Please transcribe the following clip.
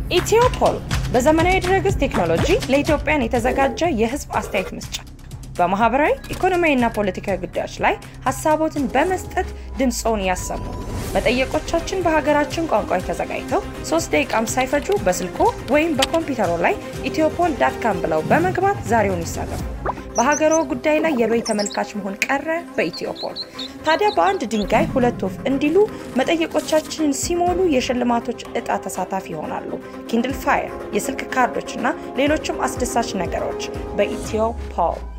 ኢትዮፖል በዘመናዊ ድረገጽ ቴክኖሎጂ ለኢትዮጵያን የተዘጋጀ የህዝብ አስተያየት መስጫ በማህበራዊ ኢኮኖሚያዊና ፖለቲካዊ ጉዳዮች ላይ ሀሳቦትን በመስጠት ድምፆን ያሰሙ። መጠየቆቻችን በሀገራችን ቋንቋዎች ተዘጋጅተው ሶስት ደቂቃም ሳይፈጁ በስልኮ ወይም በኮምፒውተሮ ላይ ኢትዮፖል ዳት ካም ብለው በመግባት ዛሬውን ይሳተፉ። በሀገሮ ጉዳይ ላይ የበይ ተመልካች መሆን ቀረ በኢትዮፖል። ታዲያ በአንድ ድንጋይ ሁለት ወፍ እንዲሉ መጠየቆቻችንን ሲሞሉ የሽልማቶች እጣ ተሳታፊ ይሆናሉ። ኪንድል ፋየር፣ የስልክ ካርዶች እና ሌሎችም አስደሳች ነገሮች በኢትዮፖል